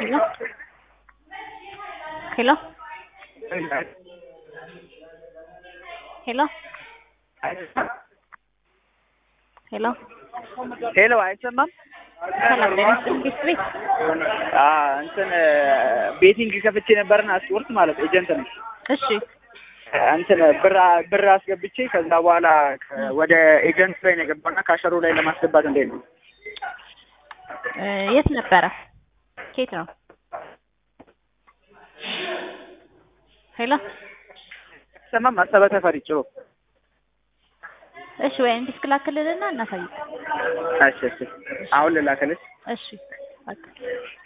ሄሎ ሄሎ ሄሎ ሄሎ ሄሎ አይሰማም? ሰላም ጤና ይስጥልኝ ቤት ቤት አ እንትን ቤቲንግ ከፍቼ ነበርና ስፖርት ማለት ኤጀንት ነው። እሺ እንትን ብር ብር አስገብቼ ከዛ በኋላ ወደ ኤጀንት ላይ ነው የገባውና ካሸሩ ላይ ለማስገባት እንዴት ነው? እ የት ነበረ? ከየት ነው? ሄሎ አይሰማም? አሰበ ተፈሪ ጭሮ። እሺ ወይ እንዲስክ ላክልልና እናሳይቅ። እሺ እሺ አሁን ልላክልሽ? እሺ በቃ